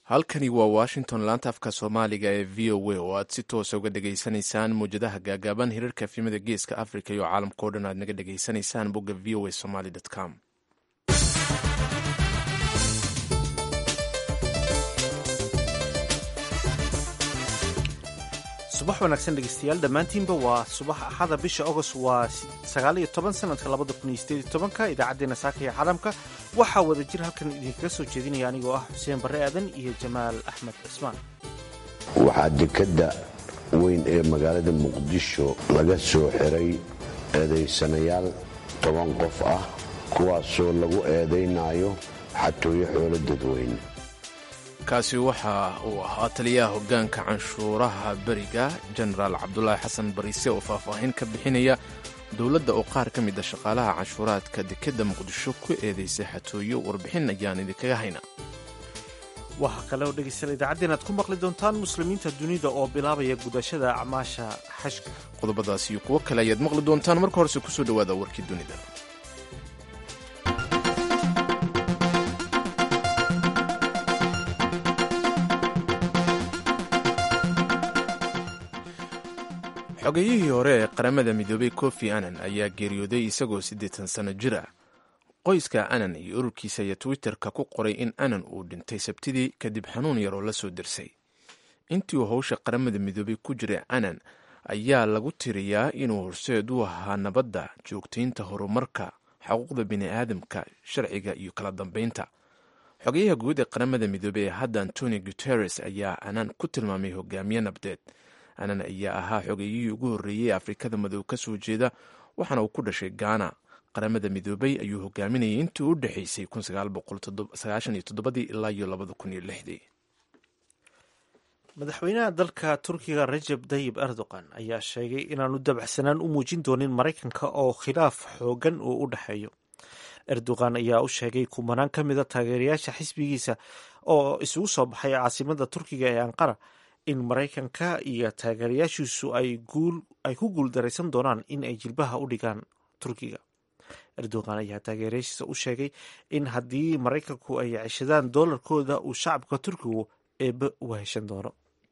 halkani waa washington laanta afka soomaaliga ee v o a oo aad si toosa uga dhegaysanaysaan mawjadaha gaagaaban hirarka efimada geeska africa iyo caalamkao dhan aad naga dhegaysanaysaan bogga v o a somaly com subax wanaagsan dhegeystayaal dhammaantiinba waa subax axada bisha agost waa sagaaliyo toban sanadka labada kun iyo sideed iyo tobanka idaacaddeenna saaka iyo caalamka waxaa wada jir halkan idinkaga soo jeedinaya anigoo ah xuseen barre aadan iyo jamaal axmed cismaan waxaa dekadda weyn ee magaalada muqdisho laga soo xiray eedaysanayaal toban qof ah kuwaasoo lagu eedaynayo xatooyo xoolo dadweyne kaasi waxa uu ahaa taliyaha hoggaanka canshuuraha beriga jenaraal cabdulaahi xasan bariise oo faahfaahin ka bixinaya dowladda oo qaar ka mid a shaqaalaha canshuuraadka dekedda muqdisho ku eedaysay xatooyo warbixin ayaan idinkaga hayna waxaa kale oo dhegeystayaal idaacaddeen aad ku maqli doontaan muslimiinta dunida oo bilaabaya gudashada acmaasha xashka qodobadaas iyo kuwo kale ayaad maqli doontaan marka horese kusoo dhowaada warkii dunida xogeyihii hore ee qaramada midoobay kofi anan ayaa geeriyooday isagoo siddeetan sano jir ah qoyska anan iyo ururkiisa ayaa twitterka ku qoray in anan uu dhintay sabtidii kadib xanuun yaroo la soo dirsay intii uu howsha qaramada midoobay ku jiray anan ayaa lagu tiriyaa inuu horseed u ahaa nabadda joogtaynta horumarka xuquuqda bini'aadamka sharciga iyo kala dambeynta xogeyaha guud ee qaramada midoobey ee hadda antoni guteres ayaa anan ku tilmaamay hogaamiye nabdeed anan ayaa ahaa xogeeyihii ugu horreeyey ee afrikada madow ka soo jeeda waxaana uu ku dhashay gaana qaramada midoobay ayuu hogaaminayay intii u dhexaysay ilaa iyo madaxweynaha dalka turkiga rajab tayib erdogan ayaa sheegay inaanu dabacsanaan u muujin doonin maraykanka oo khilaaf xoogan uu u dhexeeyo erdogan ayaa u sheegay kumanaan ka mida taageerayaasha xisbigiisa oo isugu soo baxay caasimada turkiga ee anqara in maraykanka iyo taageerayaashiisu ay ku guuldaraysan doonaan in ay jilbaha u dhigaan turkiga erdogan ayaa taageerayaashiisa u sheegay in haddii maraykanku ay ceshadaan doolarkooda uu shacabka turkigu eebbe u heshan doono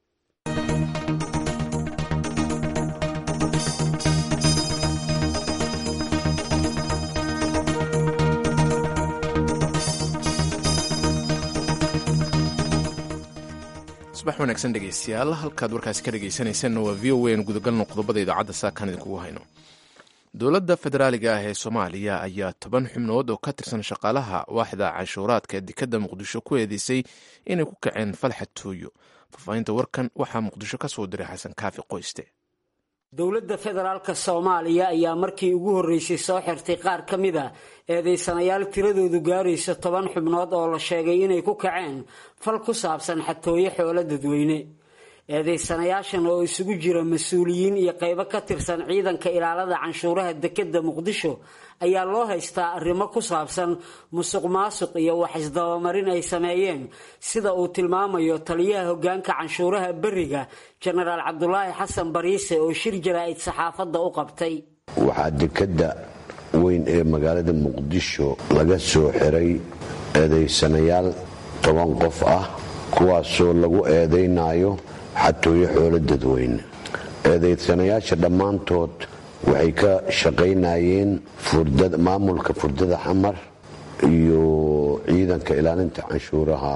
subax wanaagsan dhegeystayaal halkaad warkaasi ka dhegeysanaysanna waa v o a n gudagalno qodobada idaacadda saakaan idinkugu hayno dowladda federaaliga ah ee soomaaliya ayaa toban xubnood oo ka tirsan shaqaalaha waaxda canshuuraadka ee dekadda muqdisho ku eedeysay inay ku kaceen falxad tooyo faahfaahinta warkan waxaa muqdisho ka soo diray xasan kaafi qoyste dowladda federaalka soomaaliya ayaa markii ugu horreysay soo xirtay qaar ka mid a eedaysanayaal tiradoodu gaaraysa toban xubnood oo la sheegay inay ku kaceen fal ku saabsan xatooyo xoolo dadweyne eedaysanayaashan oo isugu jira mas-uuliyiin iyo qaybo ka tirsan ciidanka ilaalada canshuuraha dekedda muqdisho ayaa loo haystaa arrimo ku saabsan musuq maasuq iyo wax isdabamarin ay sameeyeen sida uu tilmaamayo taliyaha hoggaanka canshuuraha beriga jenaraal cabdulaahi xasan bariise oo shir jaraa'id saxaafadda u qabtay waxaa dekadda weyn ee magaalada muqdisho laga soo xiray eedaysanayaal toban qof ah kuwaasoo lagu eedaynayo xatooyo xoolo dadweyne eedaysanayaasha dhammaantood waxay ka shaqaynayeen maamulka furdada xamar iyo ciidanka ilaalinta canshuuraha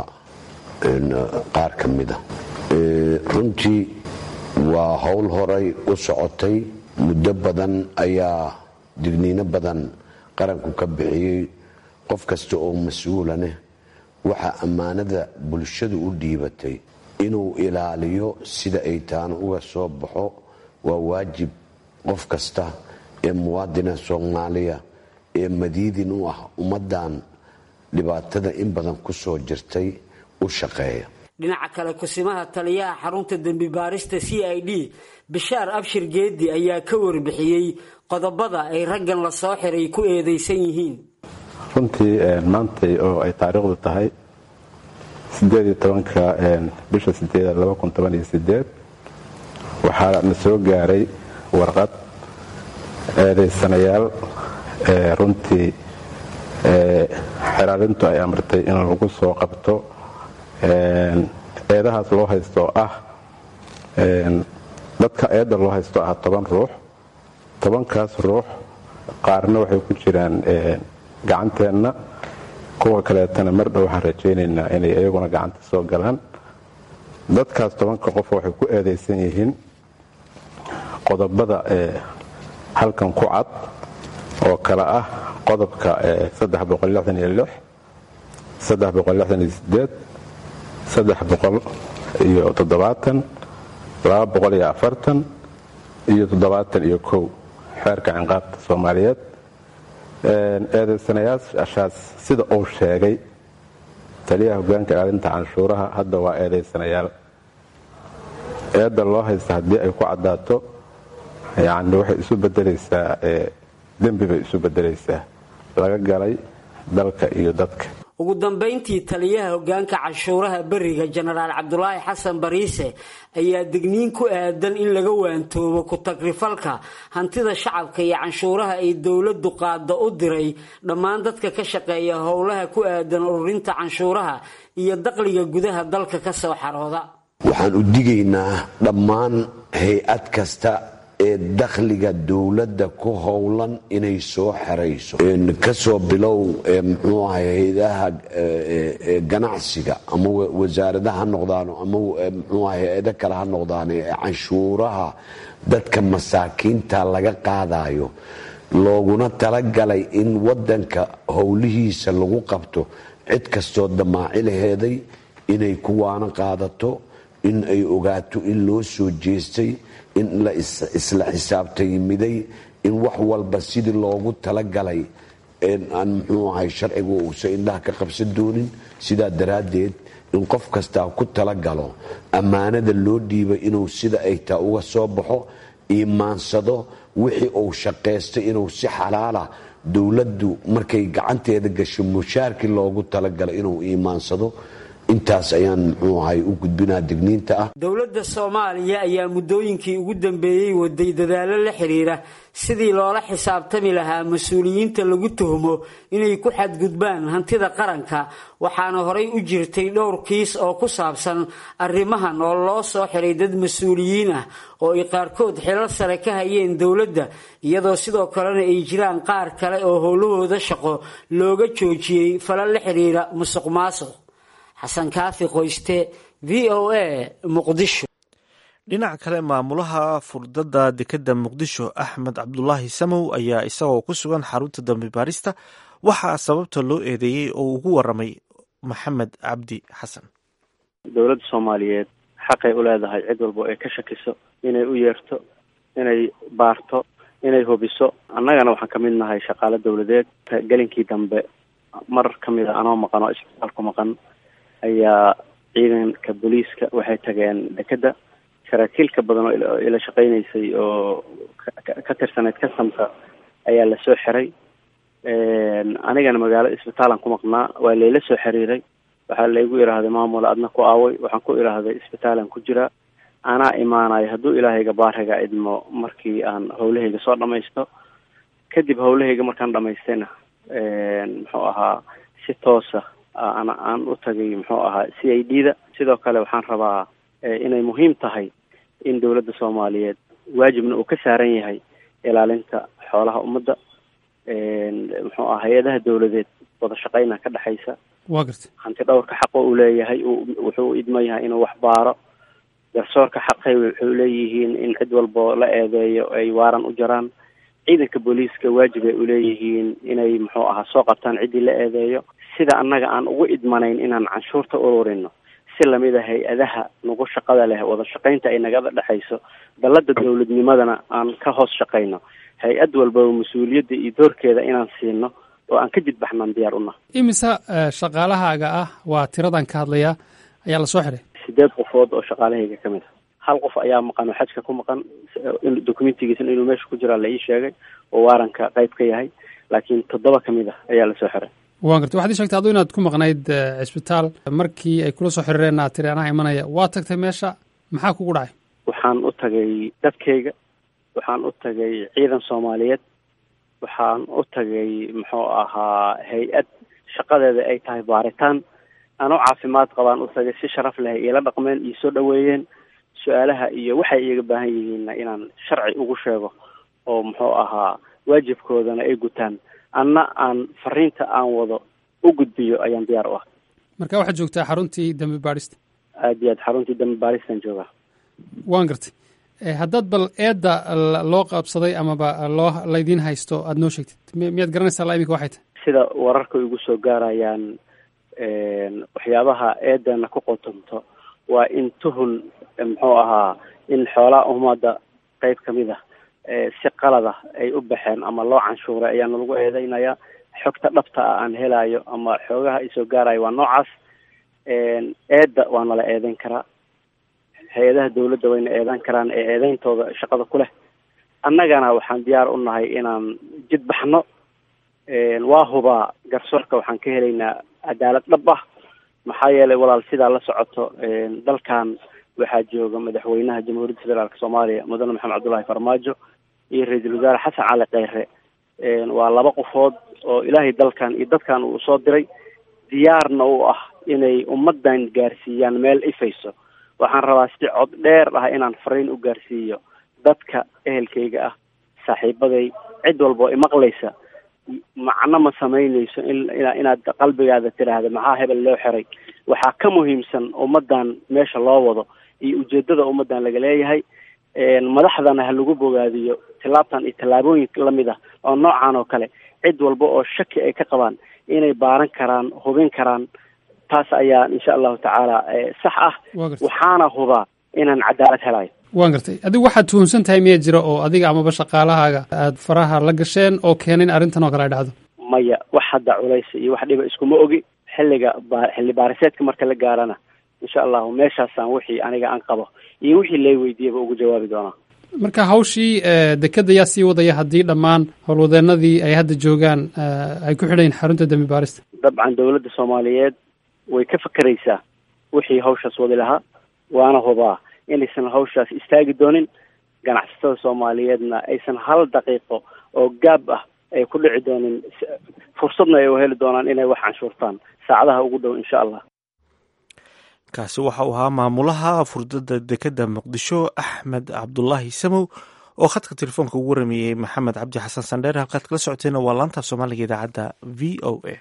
qaar ka mida runtii waa howl horay u socotay muddo badan ayaa digniino badan qaranku ka bixiyey qof kasta oo mas-uulaneh waxaa ammaanada bulshadu u dhiibatay inuu ilaaliyo sida ay taana uga soo baxo waa waajib qof kasta ee muwaadina soomaaliya ee madiidin u ah ummaddan dhibaatada in badan ku soo jirtay u shaqeeya dhinaca kale kusimaha taliyaha xarunta dembi baarista c i d bishaar abshir geedi ayaa ka warbixiyey qodobada ay raggan la soo xiray ku eedaysan yihiin runtii maantay oo ay taariikhdu tahay ka bisha waxaa na soo gaaray warqad eedaysanayaal runtii xiraarintu ay amartay in lagu soo qabto eedahaas loo haysto ah dadka eedda loo haysto ah toban ruux tobankaas ruux qaarna waxay ku jiraan gacanteenna kuwa kaleetana mar dhow waxaan rajaynaynaa inay iyaguna gacanta soo galaan dadkaas tobanka qof waxay ku eedaysan yihiin qodobada halkan ku cad oo kale ah qodobka iyo iyo kow xeerka cinqaabta soomaaliyeed eedaysanayaashaas sida uu sheegay taliyaha hogaanka ilaalinta canshuuraha hadda waa eedaysanayaal eedda loo haysta haddii ay ku caddaato yacni waxay isu beddelaysaa dembi bay isu beddelaysaa laga galay dalka iyo dadka ugu dambayntii taliyaha hogaanka canshuuraha beriga jenaraal cabdulaahi xasan bariise ayaa digniin ku aadan in laga waantoobo ku-tagrifalka hantida shacabka iyo canshuuraha ay dowladdu qaada u diray dhammaan dadka ka shaqeeya howlaha ku aadan ururinta canshuuraha iyo daqliga gudaha dalka ka soo xarooda waxaan u digaynaa dhammaan hay-ad kasta ee dakhliga dowladda ku howlan inay soo xerayso kasoo bilow mxuu ahay hay-adaha ganacsiga ama wasaarada ha noqdaano ama mxuu ahay hay-ado kale ha noqdaan ee canshuuraha dadka masaakiinta laga qaadayo looguna talagalay in wadanka howlihiisa lagu qabto cid kastoo damaaci laheeday inay kuwaana qaadato in ay ogaato in loo soo jeestay in la isla xisaabtaymiday in wax walba sidii loogu talagalay aan muxuu ahay sharcigu uusan indhaha ka qabsan doonin sidaa daraaddeed in qof kastaa ku talagalo ammaanada loo dhiibay inuu sida ay taa uga soo baxo iimaansado wixii uu shaqaystay inuu si xalaala dowladdu markay gacanteeda gasho mushaarkii loogu talagalo inuu iimaansado intaas ayaan muxuu ahay u gudbinaa digniinta ah dowladda soomaaliya ayaa muddooyinkii ugu dambeeyey waday dadaallo la xidhiira sidii loola xisaabtami lahaa mas-uuliyiinta lagu tuhmo inay ku xadgudbaan hantida qaranka waxaana horay u jirtay dhowr kiis oo ku saabsan arrimahan oo loo soo xiray dad mas-uuliyiin ah oo ay qaarkood xilal sare ka hayeen dowladda iyadoo sidoo kalena ay jiraan qaar kale oo howlahooda shaqo looga joojiyey falal la xidhiira musuq maasuq xasan kaafi qoyste v o a muqdisho dhinaca kale maamulaha furdada dekeda muqdisho axmed cabdulaahi samow ayaa isagoo ku sugan xarunta dambi baarista waxaa sababta loo eedeeyey oo ugu waramay maxamed cabdi xasan dowladda soomaaliyeed xaqay u leedahay cid walba ay ka shakiso inay u yeerto inay baarto inay hubiso annagana waxaan ka mid nahay shaqaale dowladeed gelinkii dambe mar ka mid a anoo maqan oo isbitaalku maqan ayaa ciidanka booliiska waxay tageen dekedda saraakiilka badan oo ila shaqaynaysay oo ka tirsanayd kastamka ayaa lasoo xiray anigana magaalo isbitaalan ku maqnaa waa layla soo xiriiray waxaa laygu idhaahday maamul adna ku aaway waxaan ku idhaahday isbitaalan ku jiraa anaa imaanayo hadduu ilaahayga baariga idmo markii aan howlahayga soo dhamaysto kadib howlahayga markaan dhamaystayna muxuu ahaa si toosa ana aan u tagay muxuu ahaa c i d da sidoo kale waxaan rabaa inay muhiim tahay in dowladda soomaaliyeed waajibna uu ka saaran yahay ilaalinta xoolaha ummadda muxuu aha hay-adaha dowladeed wada shaqeyna ka dhexaysa wa garta hanti dhowrka xaqo uu leeyahay wuxuu idma yahay inuu wax baaro garsoorka xaqay wuxuu leeyihiin in cid walbo la eedeeyo ay waaran u jaraan ciidanka booliiska waajib ay uleeyihiin inay muxuu ahaa soo qabtaan ciddii la eedeeyo sida annaga aan ugu idmanayn inaan canshuurta ururino si lamid a hay-adaha nagu shaqada leh wada shaqaynta ay nagada dhexayso dallada dowladnimadana aan ka hoos shaqayno hay-ad walbaba mas-uuliyadda iyo doorkeeda inaan siino oo aan ka jidbaxnaan diyaar una imise shaqaalahaaga ah waa tiradan ka hadlaya ayaa lasoo xiray sideed qofood oo shaqaalahayga ka mid a hal qof ayaa maqan oo xajka ku maqan documentigiisana inuu meesha ku jiraa la ii sheegay oo waaranka qayb ka yahay laakiin toddoba ka mid ah ayaa lasoo xiray wa garta waxaad ii sheegtay aduu inaad ku maqnayd cisbitaal markii ay kula soo xiriireen aad tiri anaa imanaya waa tagtay meesha maxaa kugu dhacay waxaan u tagay dadkayga waxaan u tagay ciidan soomaaliyeed waxaan u tagay muxuu ahaa hay-ad shaqadeeda ay tahay baaritaan anoo caafimaad qabaan u tagay si sharaf leh iila dhaqmeen iyo soo dhaweeyeen su-aalaha iyo waxay iyaga baahan yihiinna inaan sharci ugu sheego oo muxuu ahaa waajibkoodana ay gutaan anna aan fariinta aan wado u gudbiyo ayaan diyaar u ah marka waxaad joogtaa xaruntii dambi baadhista aad iyo aad xaruntii dambi baaristan joogaa waan gartay haddaad bal eedda loo qabsaday amaba loo laydiin haysto aada noo sheegtid miyaad garanaysaa la iminka waxay tahay sida wararka igu soo gaarayaan waxyaabaha eedana ku qotonto waa in tuhun muxuu ahaa in xoolaha ummadda qeyb kamid ah si qalada ay u baxeen ama loo canshuuray ayaana lagu eedeynaya xogta dhabta ah aan helayo ama xoogaha isoo gaarayo waa noocaas eedda waa nala eedeyn karaa hay-adaha dawladda wayna eedan karaan ee eedeyntooda shaqada ku leh annagana waxaan diyaar u nahay inaan jid baxno waa hubaa garsoorka waxaan ka helaynaa cadaalad dhab ah maxaa yeelay walaal sidaa la socoto dalkan waxaa jooga madaxweynaha jamhuuriyadda federaalk soomaaliya mudane maxamed cabdullaahi farmaajo iyo ra-iisul wasaare xasan cali kheyre waa laba qofood oo ilaahay dalkan iyo dadkan uu soo diray diyaarna u ah inay ummadan gaarsiiyaan meel ifayso waxaan rabaa si cod dheer ah inaan fariin u gaarsiiyo dadka ehelkayga ah saaxiibaday cid walba oo imaqlaysa macno ma samaynayso in inaad qalbigaada tidhaahda maxaa hebel loo xiray waxaa ka muhiimsan ummadan meesha loo wado iyo ujeedada ummadan laga leeyahay madaxdana ha lagu bogaadiyo tillaabtan iyo tallaabooyin lamid ah oo noocan oo kale cid walba oo shaki ay ka qabaan inay baaran karaan hubin karaan taas ayaa insha allahu tacaala sax ah waxaana hubaa inaan cadaalad helayo waan gartay adigu waxaad tuhunsan tahay miyaa jira oo adiga amaba shaqaalahaaga aada faraha la gasheen oo keenay in arrintan oo kale ay dhacdo maya wax hadda culays iyo wax dhiba iskuma ogi xilliga ba xilli baariseedka marka la gaarana insha allahu meeshaasaan wixii aniga aan qabo iyo wixii lay weydiiyaba ugu jawaabi doonaa marka hawshii dekeda yaa sii wadaya haddii dhammaan howlwadeenadii ay hadda joogaan ay ku xidhayn xarunta dembi baarista dabcan dawladda soomaaliyeed way ka fakeraysaa wixii hawshaas wadi lahaa waana hubaa inaysan hawshaas istaagi doonin ganacsatada soomaaliyeedna aysan hal daqiiqo oo gaab ah ay ku dhici doonin fursadna ay u heli doonaan inay wax canshuurtaan saacadaha ugu dhow insha allah kaasi waxa uu ahaa maamulaha furdada dekeda muqdisho axmed cabdulaahi samow oo khadka telefoonka ugu warameeyey maxamed cabdi xasan sandheer halkaad kala socoteenna waa laanta soomaaliga idaacadda v o a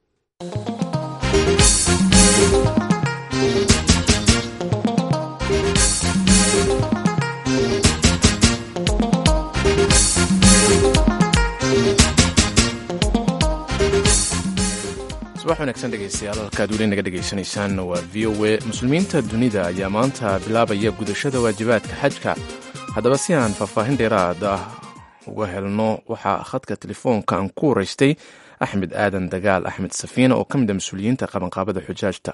subax wanaagsan dhegeystayaal halkaad weli naga dhegaysanaysaan waa v o a muslimiinta dunida ayaa maanta bilaabaya gudashada waajibaadka xajka haddaba si aan faahfaahin dheeraad ah uga helno waxaa khadka telefoonka aan ku waraystay axmed aadan dagaal axmed safiina oo ka mid a mas-uuliyiinta qabanqaabada xujaajta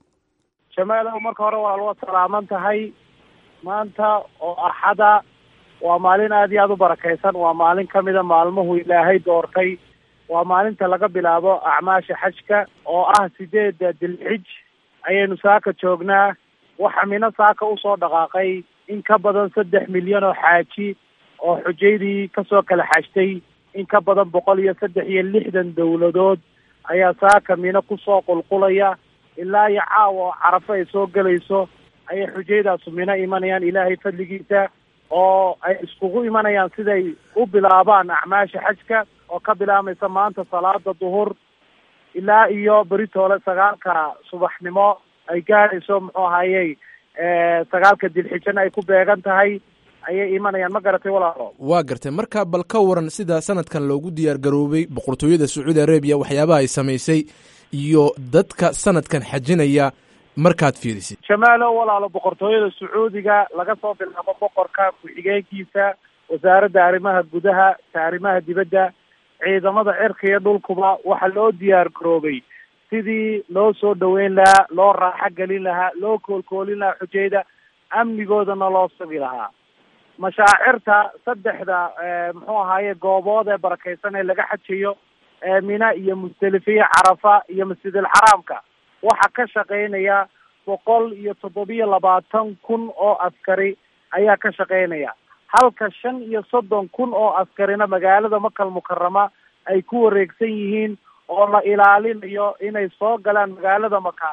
jamaalow marka hore waa loo salaaman tahay maanta oo axada waa maalin aada iyo aada u barakaysan waa maalin kamida maalmuhu ilaahay doortay waa maalinta laga bilaabo acmaasha xajka oo ah sideedda dilxij ayaynu saaka joognaa waxa mino saaka usoo dhaqaaqay in ka badan saddex milyan oo xaaji oo xujaydii kasoo kala xajtay in ka badan boqol iyo saddex iyo lixdan dowladood ayaa saaka mino kusoo qulqulaya ilaa iyo caawa oo carafo ay soo gelayso ayay xujaydaasu mino imanayaan ilaahay fadligiisa oo ay iskugu imanayaan siday u bilaabaan acmaasha xajka oo ka bilaamaysa maanta salaada duhur ilaa iyo beritoole sagaalka subaxnimo ay gaadhayso muxuu ahayey sagaalka dilxijana ay ku beegan tahay ayay imanayaan ma garatay walaalo waa gartay marka bal ka waran sida sanadkan loogu diyaar garoobay boqortooyada sacuudi arabiya waxyaabaha ay samaysay iyo dadka sanadkan xajinaya markaad fiirisid jamaalo walaalo boqortooyada sacuudiga laga soo bilaabo boqorka ku-xigeenkiisa wasaaradda arrimaha gudaha ta arrimaha dibadda ciidamada cirka iyo dhulkuba waxaa loo diyaar garoobay sidii loo soo dhaweyn lahaa loo raaxo gelin lahaa loo koolkoolin lahaa xujayda amnigoodana loo sugi lahaa mashaacirta saddexda muxuu ahaaye goobood ee barakaysan ee laga xajayo mina iyo musdelifiya carafa iyo masjidil xaraamka waxaa ka shaqaynaya boqol iyo toddobiyo labaatan kun oo askari ayaa ka shaqaynaya halka shan iyo soddon kun oo askarina magaalada makal mukarama ay ku wareegsan yihiin oo la ilaalinayo inay soo galaan magaalada maka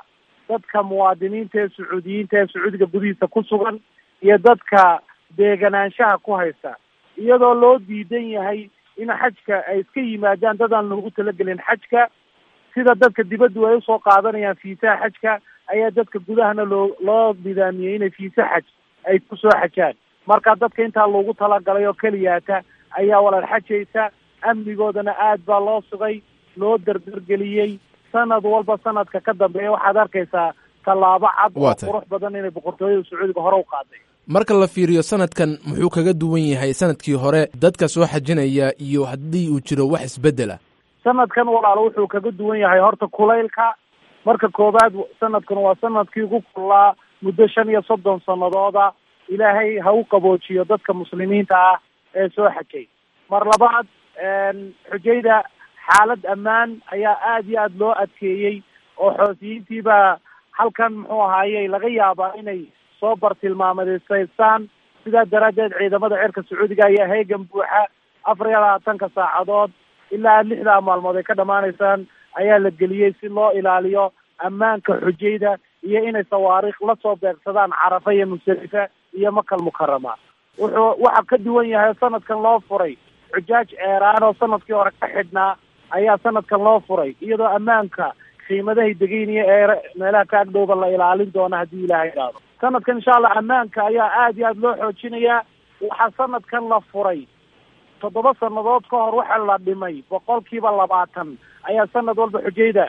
dadka muwaadiniinta ee sacuudiyiinta ee sacuudiga gudihiisa ku sugan iyo dadka deeganaanshaha ku haysta iyadoo loo diidan yahay in xajka ay iska yimaadaan dad aan loogu talagelin xajka sida dadka dibaddu ay usoo qaadanayaan fiisaha xajka ayaa dadka gudahana loo loo nidaamiyey inay fiisa xaj ay kusoo xajaan marka dadka intaa loogu talagalay oo keliyaata ayaa walaal xajaysa amnigoodana aad baa loo sugay loo dardargeliyey sanad walba sanadka ka dambeeya waxaad arkaysaa tallaabo cad oo qurux badan inay boqortooyada sacuudiga hore u qaaday marka la fiiriyo sanadkan muxuu kaga duwan yahay sanadkii hore dadka soo xajinaya iyo haddii uu jiro wax isbedela sanadkan walaalo wuxuu kaga duwan yahay horta kulaylka marka koowaad sanadkan waa sanadkii ugu kullaa muddo shan iyo soddon sanadooda ilaahay ha u qaboojiyo dadka muslimiinta ah ee soo xajay mar labaad xujayda xaalad ammaan ayaa aada iyo aada loo adkeeyey oo xoosiyiintiibaa halkan muxuu ahaayey laga yaabaa inay soo bartilmaamadisaystaan sidaa daraaddeed ciidamada cirka sacuudiga ayaa heegan buuxa afar iyo labaatanka saacadood ilaa lixdaa maalmood ay ka dhamaanaysaan ayaa la geliyey si loo ilaaliyo ammaanka xujayda iyo inay sawaariikh lasoo beegsadaan carafa iyo musdalifa iyo makal mukarama wuxuu waxa ka duwan yahay sanadkan loo furay xujaaj ceeraan oo sanadkii hore ka xidhnaa ayaa sanadkan loo furay iyadoo ammaanka qiimadahay degeynaya ee meelaha ka agdhowba la ilaalin doona haddii ilaahay idhaahdo sanadkan insha allah ammaanka ayaa aada iyo aada loo xoojinayaa waxaa sanadkan la furay toddoba sanadood ka hor waxaa la dhimay boqolkiiba labaatan ayaa sanad walba xujayda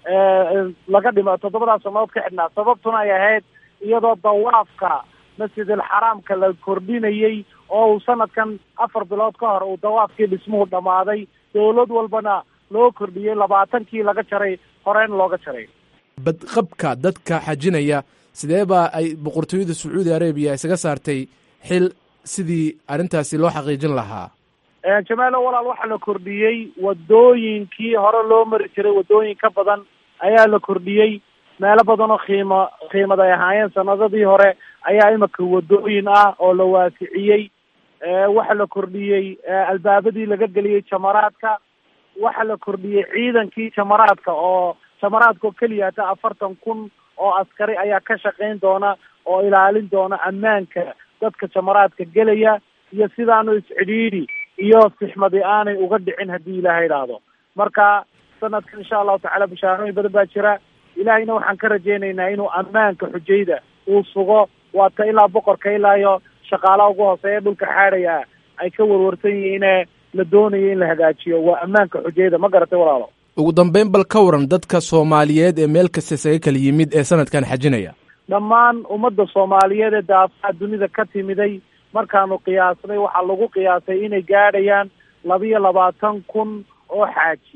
laga dhima toddobadaas sanadood ka xidhnaa sababtuna ay ahayd iyadoo dawaafka masjidilxaraamka la kordhinayey oo uu sanadkan afar bilood ka hor uu dawaafkii dhismuhu dhammaaday dowlad walbana loo kordhiyey labaatankii laga jaray horeen looga jaray badqabka dadka xajinaya sidee baa ay boqortooyada sacuudi arabiya isaga saartay xil sidii arrintaasi loo xaqiijin lahaa jamaalo walaal waxaa la kordhiyey wadooyinkii hore loo mari jiray wadooyin ka badan ayaa la kordhiyey meelo badan oo qiimo qiimad ay ahaayeen sanadadii hore ayaa imika wadooyin ah oo la waasiciyey waxaa la kordhiyey albaabadii laga geliyey jamaraadka waxaa la kordhiyey ciidankii jamaraadka oo jamaraadka oo keliya hata afartan kun oo askari ayaa ka shaqayn doona oo ilaalin doona ammaanka dadka jamaraadka gelaya iyo sidaanu iscidhiidhi iyo sixmadi aanay uga dhicin haddii ilaahay idhaahdo marka sanadkan insha allahu tacaala bishaarooyin badan baa jira ilaahayna waxaan ka rajaynaynaa inuu ammaanka xujayda uu sugo waata ilaa boqorka ilaa iyo shaqaalaha ugu hooseeya dhulka xaadhaya ay ka warwarsan yihiine la doonayo in la hagaajiyo waa ammaanka xujayda ma garatay walaalo ugu dambeyn bal ka waran dadka soomaaliyeed ee meel kasta isaga kala yimid ee sanadkan xajinaya dhammaan ummadda soomaaliyeed ee daafaha dunida ka timiday markaanu qiyaasnay waxaa lagu qiyaasay inay gaadhayaan labiyo labaatan kun oo xaaji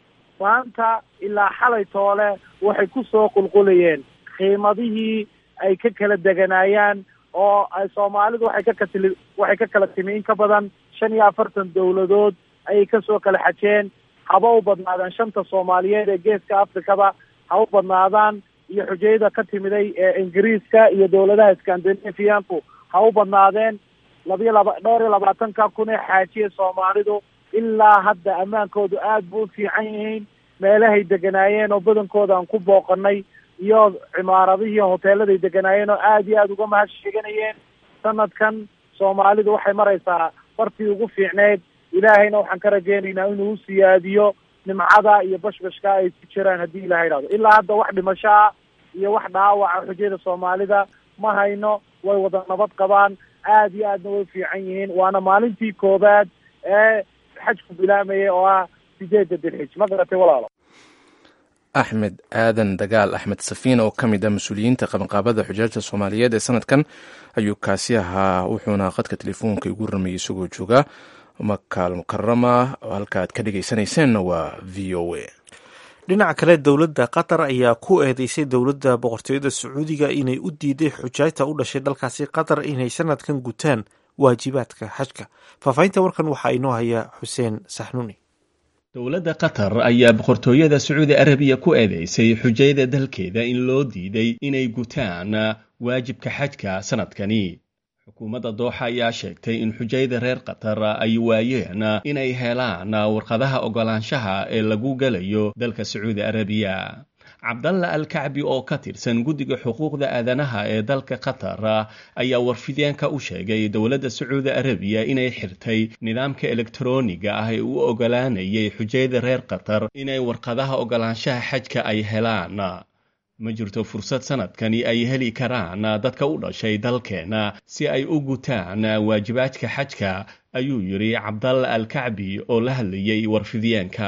maanta ilaa xalay toole waxay ku soo qulqulayeen qiimadihii ay ka kala deganaayaan oo ay soomaalidu waxay ka katili waxay ka kala timi in ka badan shan iyo afartan dowladood ayay kasoo kala xajeen haba u badnaadaan shanta soomaaliyeed ee geeska afrikaba ha u badnaadaan iyo xujayada ka timiday ee ingiriiska iyo dowladaha scandinavianku ha u badnaadeen labiyo laba dhowr iyo labaatanka kun ee xaajiya soomaalidu ilaa hadda ammaankoodu aad bu u fiican yihiin meelahay deganaayeen oo badankooda aan ku booqanay iyo cimaaradihii hoteeladay deganaayeen oo aad iyo aada uga mahad sheeganayeen sanadkan soomaalidu waxay maraysaa bartii ugu fiicneyd ilaahayna waxaan ka rajaynaynaa inuu u siyaadiyo nimcada iyo bashbashka ay ku jiraan haddii ilahay idhahdo ilaa hadda wax dhimasho ah iyo wax dhaawaca xujada soomaalida ma hayno way wada nabad qabaan aad iyo aadna way fiican yihiin waana maalintii koobaad ee xajku bilaamaya oo ah sideedda dilxij ma garatay walaalo axmed aadan dagaal axmed safiin oo ka mid ah mas-uuliyiinta qabanqaabada xujaajta soomaaliyeed ee sanadkan ayuu kaasi ahaa wuxuuna khadka telefoonka igu ramayay isagoo jooga makaal mukarama halka aad ka dhegeysanayseena waa v o a dhinaca kale dowladda qatar ayaa ku eedeysay dowladda boqortooyada sacuudiga inay u diiday xujaajta u dhashay dalkaasi qatar inay sanadkan gutaan waajibaadka xajka faahfaahinta warkan waxaa inoo haya xuseen saxnuuni dowladda qatar ayaa boqortooyada sacuudi arabiya ku eedeysay xujayada dalkeeda in loo diiday inay gutaan waajibka xajka sanadkani xukuumadda dooxa ayaa sheegtay in xujayda reer qatar ay waayeen inay helaan warqadaha oggolaanshaha ee lagu gelayo dalka sacuudi arabiya cabdalla al kacbi oo ka tirsan guddiga xuquuqda aadanaha ee dalka qatar ayaa warfideenka u sheegay dowladda sacuudi arabiya inay xirtay nidaamka elektroniga ah ee u ogolaanayay xujayada reer qatar inay warqadaha ogolaanshaha xajka ay helaan ma jirto fursad sanadkani ay heli karaan dadka u dhashay dalkeena si ay u gutaan waajibaadka xajka ayuu yidhi cabdalla al kacbi oo la hadlayay warfidyaenka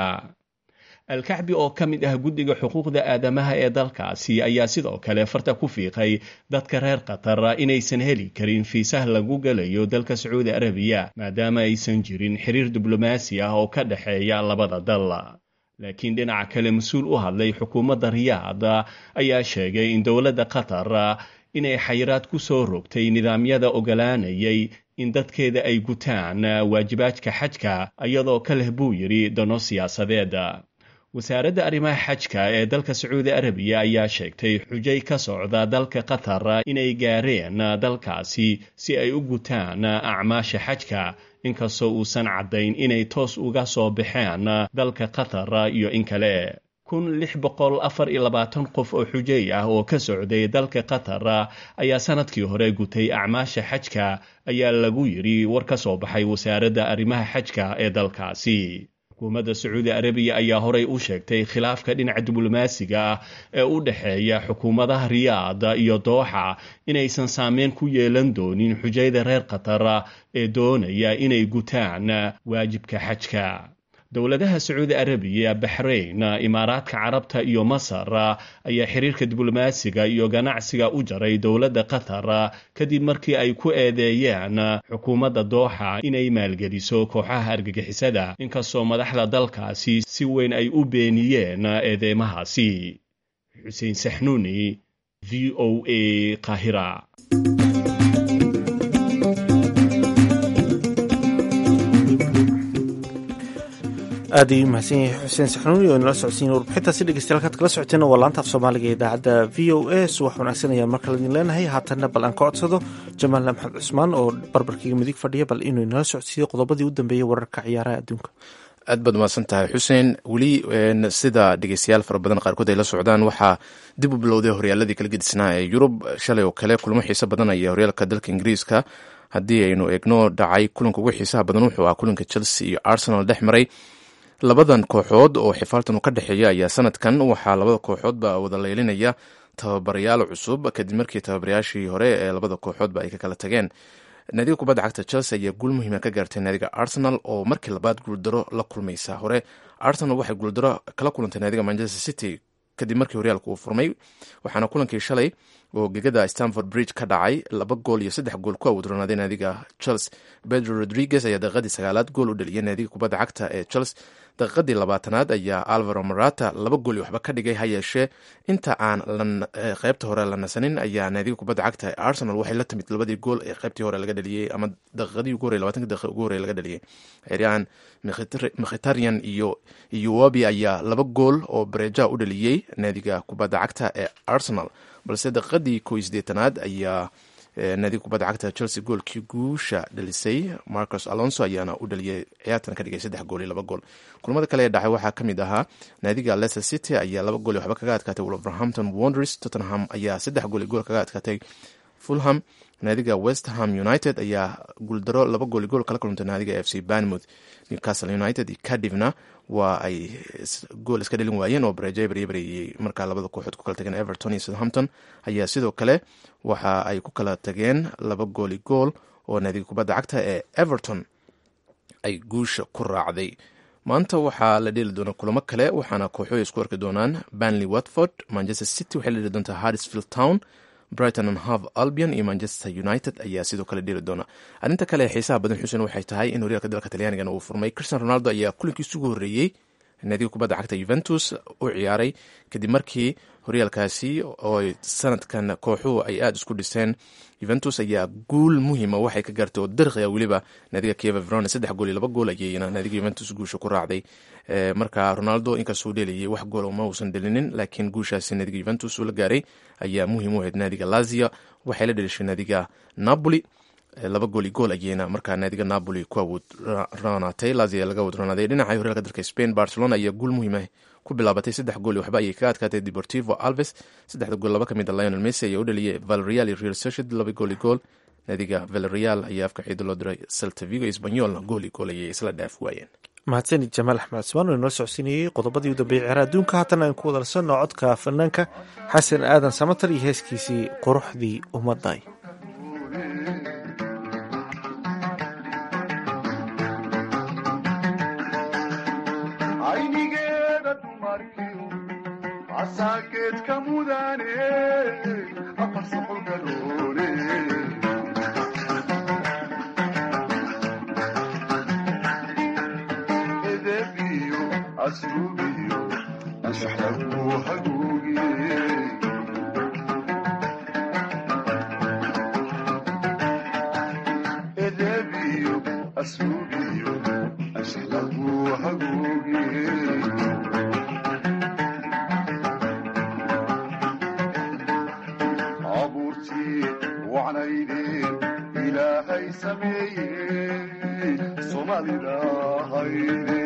alkacbi oo ka mid ah guddiga xuquuqda aadamaha ee dalkaasi ayaa sidoo kale farta ku fiiqay dadka reer qatar inaysan heli karin fiisah lagu gelayo dalka sacuudi arabiya maadaama aysan jirin xiriir diblomaasi ah oo ka dhexeeya labada dal laakiin dhinaca kale mas-uul u hadlay xukuumadda riyaad ayaa sheegay in dowladda qatar inay xayiraad ku soo rogtay nidaamyada ogolaanayay in dadkeeda ay gutaan waajibaadka xajka iyadoo ka leh buu yidhi dano siyaasadeed wasaaradda arrimaha xajka ee dalka sacuudi arabiya ayaa sheegtay xujay ka socda dalka qatar inay gaareen dalkaasi si ay u gutaan acmaasha xajka inkastoo uusan caddayn inay toos uga soo baxeen dalka qatar iyo in kale kun lix boqol afar iyo labaatan qof oo xujay ah oo ka socday dalka qatar ayaa sanadkii hore gutay acmaasha xajka ayaa lagu yidhi war ka soo baxay wasaaradda arrimaha xajka ee dalkaasi xukuumadda sacuudi arabiya ayaa horey u sheegtay khilaafka dhinaca diblomaasiga ah ee u dhexeeya xukuumadaha riyaad iyo dooxa inaysan saameyn ku yeelan doonin xujayda reer qatar ee doonaya inay gutaan waajibka xajka dowladaha sacuudi arabiya baxrayn imaaraadka carabta iyo masar ayaa xiriirka diblomaasiga iyo ganacsiga u jaray dowladda qatar kadib markii ay ku eedeeyeen xukuumadda dooxa inay maalgeliso kooxaha argagixisada inkastoo madaxda dalkaasi si weyn ay u beeniyeen eedeymahaasi xuseen saxnuuni v o a qaahira aad ayuu mahadsan yahay xuseen saxnuuni oo inala socodsiin warbixintaasi dhegeystayaal kaad kala socoteena waa laanta af soomaaliga ee idaacadda v o a subax wanaagsan ayaan mar kale idin leenahay haatanna bal aan ka codsado jamaalna maxamed cusmaan oo barbarkiiga midig fadhiya bal inuu inala socodsiiyo qodobadii u dambeeyey wararka ciyaaraha adduunka aad baad mahadsan tahay xuseen weli sida dhegeystayaal fara badan qaarkood ay la socdaan waxaa dib u bilowday horyaaladii kala gedisnaa ee yurub shalay oo kale kulmo xiiso badan ayaa horyaalka dalka ingiriiska haddii aynu eegno dhacay kulanka ugu xiisaha badan wuxuu ahaa kulanka chelsea iyo arsenal dhex maray labadan kooxood oo xifaaltan u ka dhexeeya ayaa sanadkan waxaa labada kooxoodba wada leylinaya tababarayaal cusub kadib markii tababarayaashii hore ee labada kooxoodba ay ka kala tageen naadiga kubadda cagta chelsea ayaa guul muhiima ka gaartay naadiga arsenal oo markii labaad guuldaro la kulmaysa hore arsenal waxay guuldaro kala kulantay naadiga manchester city kadib markii horyaalka uu furmay waxaana kulankii shalay oo gegada stanford bridge ka dhacay laba gool iyo saddex gool ku awdronaaday naadiga chelsea pedro rodriguez ayaa daqiiqadii sagaalaad gool u dhaliyay naadiga kubadda cagta ee chelsea daqiiqadii labaatanaad ayaa alvaro marata laba gool iyo waxba ka dhigay ha yeeshee inta aan qeybta hore la nasanin ayaa naadiga kubadda cagta ee arsenal waxay la timid labadii gool ee qeybtii hore laga dhaliyey ama daqiiqadii ugu horey labatanki daqiiqa ugu horey laga dhaliyey xeryahan mkhitaryan iyo iyowabi ayaa laba gool oo bareeja u dhaliyey naadiga kubadda cagta ee arsenal balse daqiiqadii ko iyo sideetanaad ayaa naadiga kubadda cagta chelsea goolkii guusha dhalisay marcus alonso ayaana u dhaliyay ciyaartan ka dhigay saddex gool iyo laba gool kulamada kale ee dhacay waxaa ka mid ahaa naadiga leicester city ayaa laba gool iyo waxba kaga adkaatay wolverhampton wonders tottenham ayaa saddex gool iyo gool kaga adkaatay fulham naadiga westham united ayaa guuldaro laba gool iyo gool kala kulantay naadiga f c banmouth newcastle united iyo cadivna waa ay gool iska dhalin waayeen oo bareejo baryabareeyey markaa labada kooxood ku kala tageen everton iyo southampton ayaa sidoo kale waxa ay ku kala tageen laba gooli gool oo naadiga kubadda cagta ee everton ay guusha ku raacday maanta waxaa la dheeli doonaa kulamo kale waxaana kooxoy isku arki doonaan banley watford manchester city waxay la dheli doontaa harrisfield town brighton and hove albion iyo manchester united ayaa sidoo kale dheli doona arrinta kale ee xiisaha badan xuseen waxay tahay in horyaalka dalka talyaanigana uu furmay christian ronaldo ayaa kulankiisa ugu horreeyey naadiga kubadda cagta yuventus u ciyaaray kadib markii horyaalkaasi oo sanadkan kooxuhu ay aada isku dhiseen yuventus ayaa guul muhiima waxay ka gaartay oo dariqia weliba naadiga kieva verona saddex gool iyo laba gool ayayna naadiga yuventus guusha ku raacday marka ronaldo inkastuu dheelayay wax gool ma uusan dhelinin laakiin guushaasi naadiga yuventus uu la gaaray ayaa muhiim u ahayd naadiga lazia waxay la dhelishay naadiga napoli laba gool iyo gool ayeyna markaa naadiga napoli ku awood roonaatay lazia laga awood roonaaday dhinaca horyaalka dalka spain barcelona ayaa guul muhiima ku bilaabatay saddex gool waxba ayay kaga adkaatay deportivo alves saddexda gool laba ka mid a lionel messi ayaa u dhaliyay valreal iyo real socied laba gool i gool naadiga valreal ayaa afka ciido loo diray celta vigo sbanyolna gool i gool ayay isla dhaaf waayeen mahadsanid jamaal axmed cusmaan oo inoo socodsiinayey qodobadii u dambeeyey ceera adduunka haatan aan ku wadalsanno codka fanaanka xasan aadan samatar iyo heeskiisii quruxdii ummadday aynigeeda dumarkiyo casaageedka mudane afar soqol garoone edebiyo asrubiyo anshaxlagu haguugiye edebiyo asrubiyo anshaxlagu haguugiye abuurtii wacnaydeen ilaahay sameeye soomaalida hayde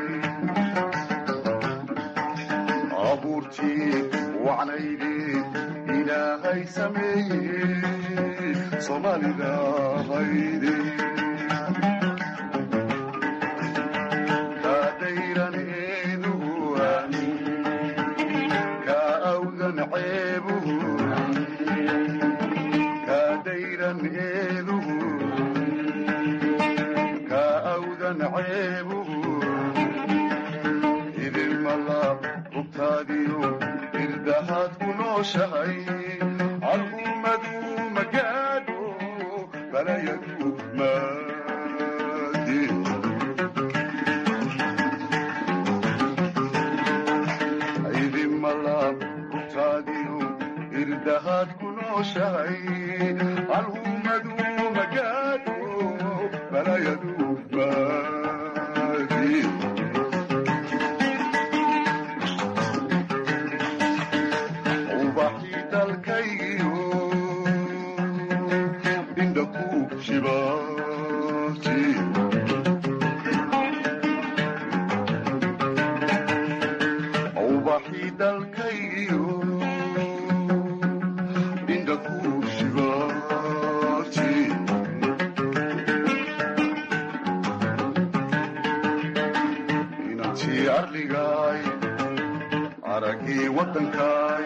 abuurtii wacnaydeen ilaahay sameeye soomaalida hayde kaadayran eeduhu ka awdan ceebuhu kaadayran eeduhu ka awdan ceebuhu idinmala hubtaadiyo irdahaad ku nooshahay al'ummadu magaadho balayadu maadi idinmala hubtaadiyo irdahaad ku nooshahay al'ummadu magaadho balayadu maadi ubaxii dalkaygiyo indha ku shibaati ubaxii dalkaygiyo indha ku shibaati inantii arligaay aragii waddankaay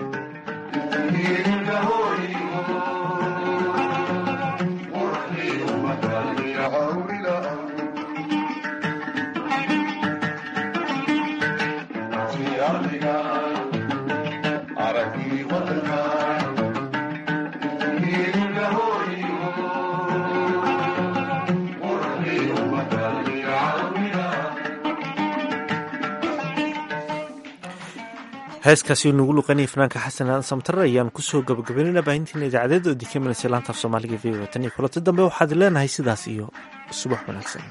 heeskaasi nagu luqanaya fanaanka xasan aadan samtare ayaan kusoo gabagabaynayna baahintiina idaacadeed oo idinka imanaysa laanta af soomaaliga v o tan iyo kulanti dambe waxaad leenahay sidaas iyo subax wanaagsan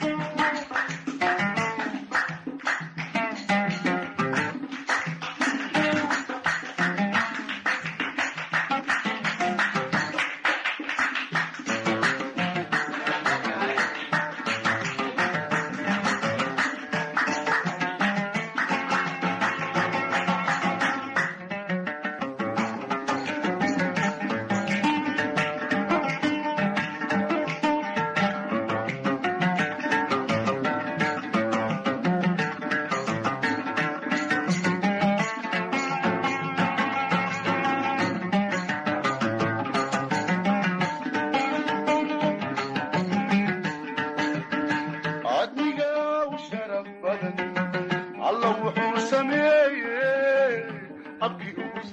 adniga u sharaf badan alla wuxuu sameeyey abkii uu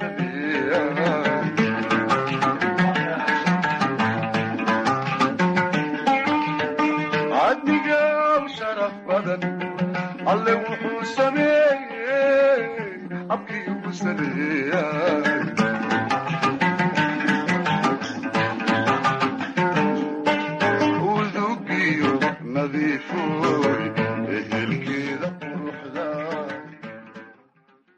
sameeyey adniga u sharaf badan alle wuxuu sameeyey abkii uu sameeyey